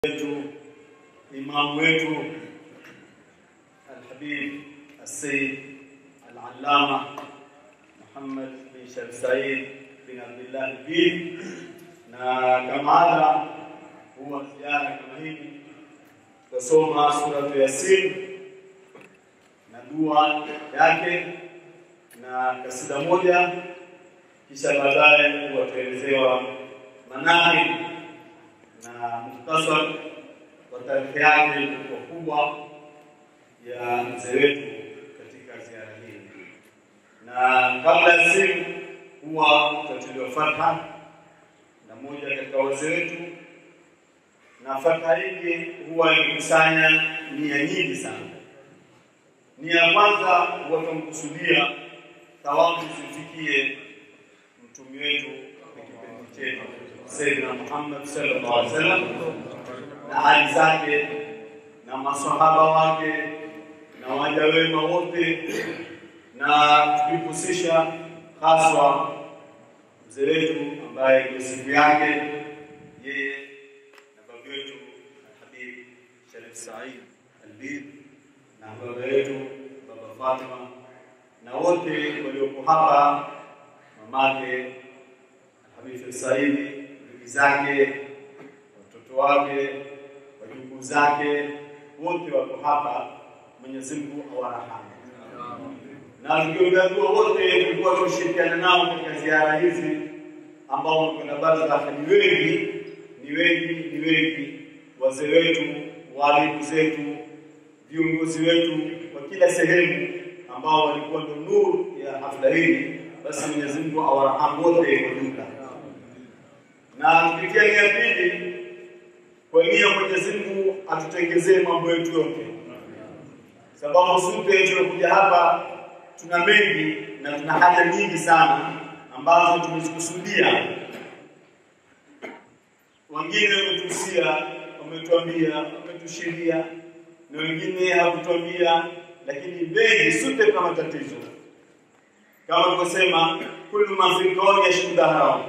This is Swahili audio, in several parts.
wetu imamu wetu Alhabib Alsaid Alalama Muhammad bin Sharif Said bin Abdullah Albid, na kama ada huwa ziara kama hivi tutasoma suratu Yasin na dua yake na kasida moja, kisha baadaye huwa tuelezewa manahib na muhtasar wa tarehe yake kwa kubwa ya mzee wetu katika ziara hii. Na kabla ya simu huwa tutatuliwa fatha na moja katika wazee wetu, na fatha hii huwa imekusanya nia nyingi sana. Nia ya kwanza huwa tunamkusudia thawabu zimfikie mtumi wetu na kipenzi chetu Sayyidina Muhammad sallallahu alaihi wasallam na hali zake na masahaba wake na waja wema wote, na tukihusisha haswa mzee wetu ambaye ndio siku yake yeye na baba wetu Habib Sharif Said Albid na baba wetu baba Fatima na wote walioko hapa, mamake Habib Said ndugu zake, watoto wake, wajukuu zake, wote wako hapa. Mwenyezi Mungu awarahamu. Na tukiombea dua wote tulikuwa tunashirikiana nao katika ziara hizi, ambao wamekwenda barzakh, ni wengi, ni wengi, ni wengi, wazee wetu, walimu zetu, viongozi wetu wa kila sehemu, ambao walikuwa ndo nuru ya hafla hii. Basi Mwenyezi Mungu awarahamu wote kwa jumla na kupitia nia pili, kwa nia Mwenyezi Mungu atutengezee mambo yetu yote, sababu sote tumekuja hapa, tuna mengi na tuna haja nyingi sana ambazo tumezikusudia. Wengine wametuhusia, wametuambia, wametushiria, na wengine hawakutuambia, lakini mengi sote tuna matatizo kama tulivyosema, kullu ma fi kauni yashkuda haram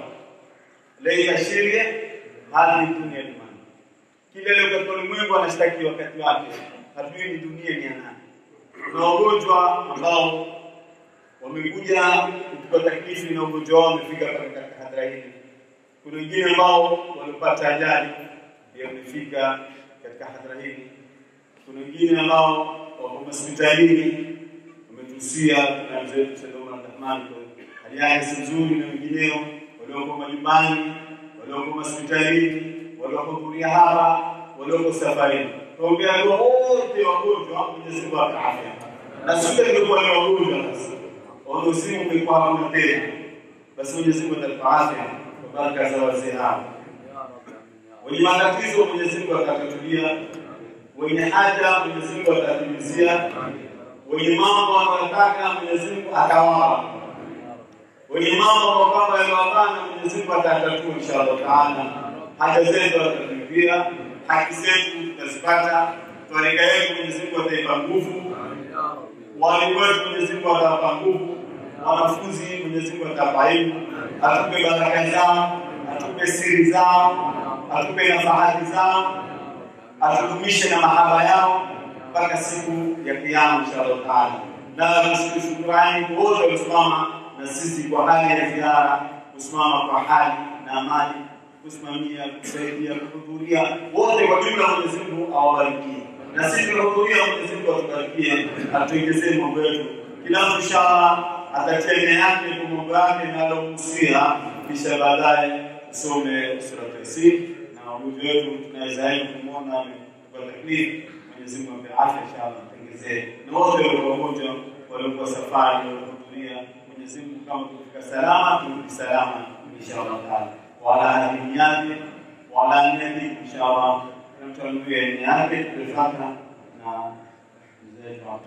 laisa sheria hadi dunia dumani. Kila leo katika ulimwengu anashtaki wakati wake, hatujui ni dunia ni ya nani. Kuna wagonjwa ambao wamekuja kuchukua taklifu na ugonjwa wao wamefika katika hadhara hili. Kuna wengine ambao wamepata ajali pia wamefika katika hadhara hili. Kuna wengine ambao wako hospitalini wametuhusia, kuna mzee wetu Said Omar Abdurahman hali yake si nzuri, na wengineo walioko majumbani, walioko hospitalini, waliohudhuria hapa, walioko safarini. Tuombea dua wote wagonjwa, Mwenyezi Mungu awape afya. Na sisi tumekuwa ni wagonjwa sasa, wanaosimu umekuwa hakuna tena, basi Mwenyezi Mungu atatupa afya kwa baraka za wazee hao. Wenye matatizo Mwenyezi Mungu atatatulia, wenye haja Mwenyezi Mungu atatimizia, wenye mambo wanayotaka Mwenyezi Mungu atawapa wenye mambo kwamba yaliwabana Mwenyezi Mungu atatatua inshallah taala. Haja zetu atatulipia, haki zetu tutazipata, twarika yetu Mwenyezi Mungu ataipa nguvu, walimu wetu Mwenyezi Mungu atawapa nguvu, wanafunzi Mwenyezi Mungu atawapa elimu, atupe baraka zao, atupe siri zao, atupe nafahati zao, atudumishe na mahaba yao mpaka siku ya Kiyama inshallah taala. Na shukurani kwa wote waliosimama na sisi kwa hali ya ziara, kusimama kwa hali na amani, kusimamia, kusaidia, kuhudhuria, wote kwa jumla. Mwenyezi Mungu awabarikie, na sisi tunahudhuria, Mwenyezi Mungu atubarikie, atuongezee mambo yetu. Kila mtu inshallah atatia nia yake kwa mambo yake na alomuhusia, kisha baadaye tusome sura Yasin na wagonjwa wetu tunaweza kumwona amepata taklifu. Mwenyezi Mungu ampe afya inshallah, atengezee na wote walio wagonjwa, waliokuwa safari, waliohudhuria Mwenyezi Mungu kama kufika salama turudi salama inshallah taala, wala hadini yake wala niyati inshallah, tunamtanuia nia yake tulifata na mzee wetu hapo.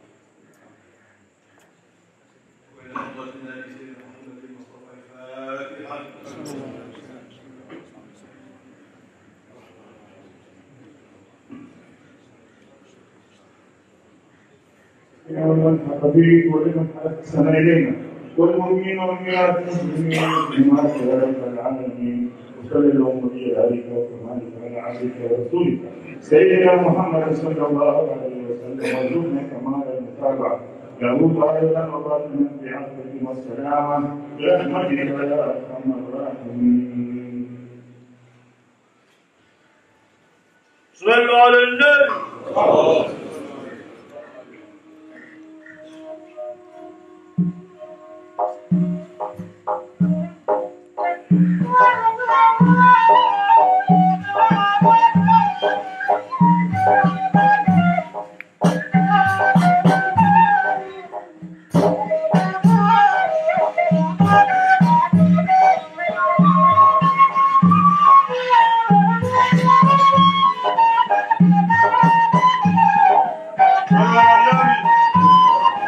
الحبيب ولمن أحسن إلينا والمؤمنين والمؤمنات المسلمين بما رب العالمين وصلى اللهم عليك وكرمانك على عبدك ورسولك سيدنا محمد صلى الله عليه وسلم وارزقنا كمال المتابعه له ظاهرا وباطنا بعفوك والسلامه برحمتك يا ارحم الراحمين صلوا على النبي صلوا على النبي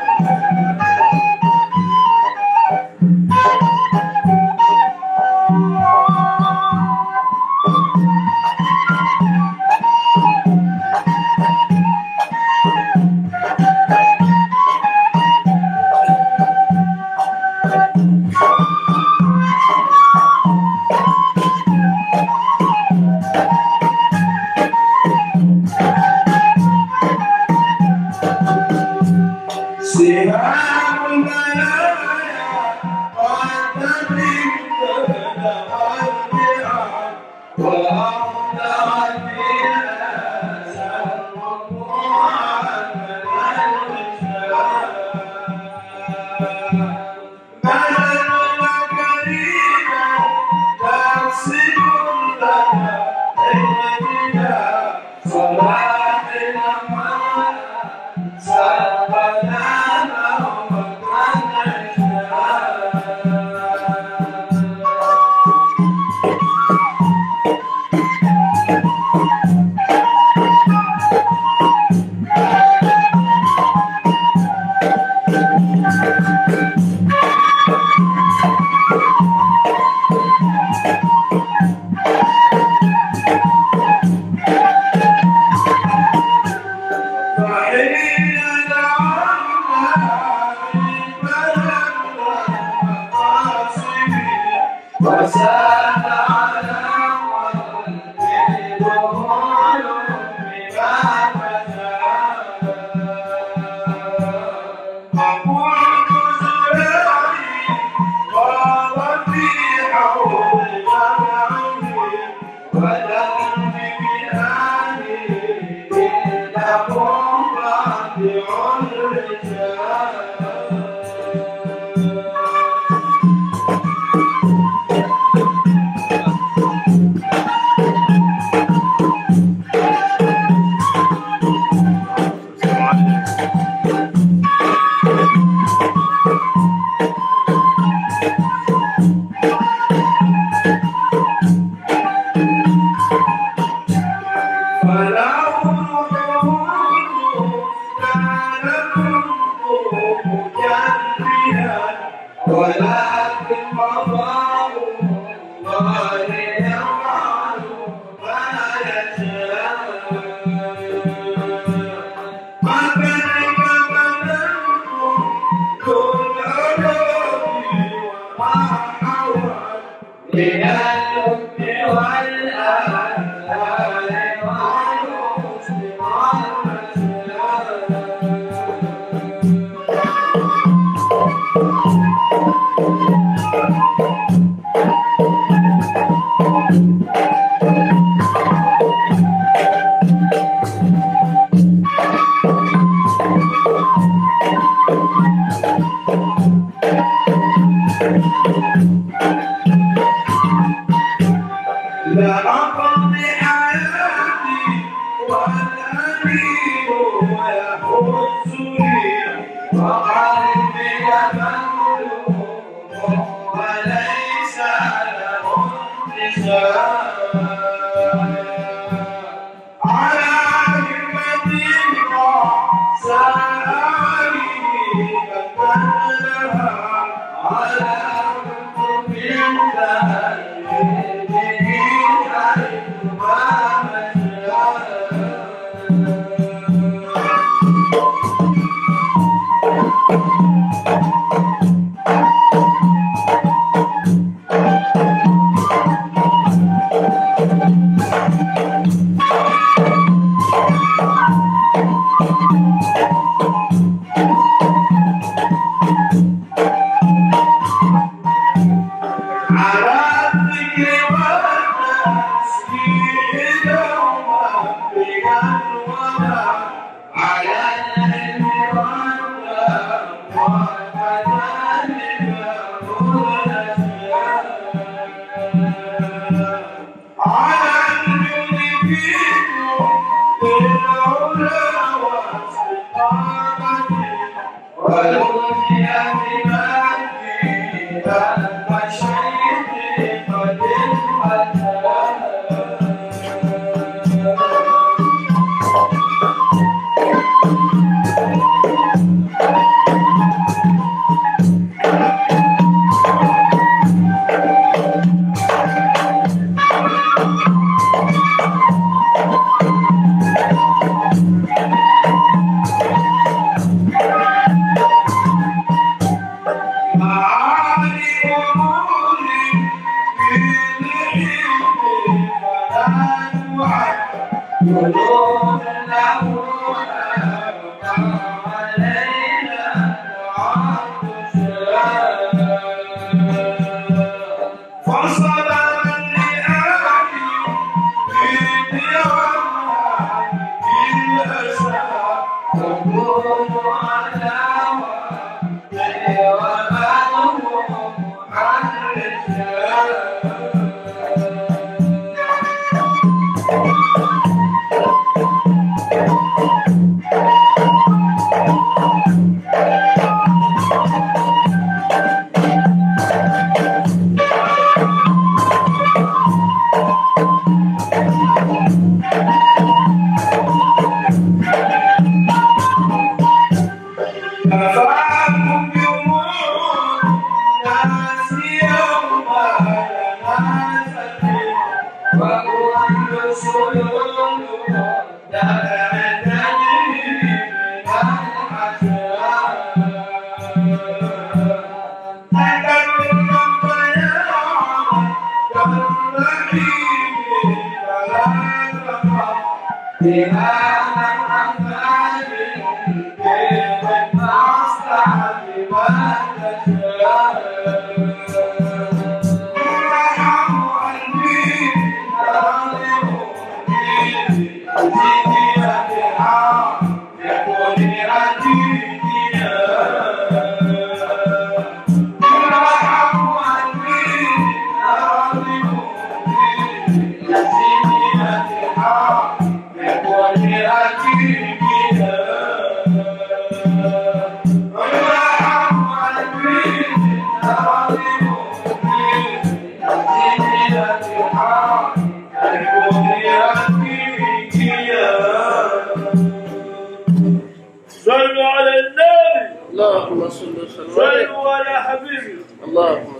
سهام المنايا والنبي ابتدى والبيع وأولى فيها سلموا عن من كريما تقسم لنا علمنا صلاحنا معنا Thank صلوا على النبي اللهم صل وسلم عليه صلوا على حبيبي اللهم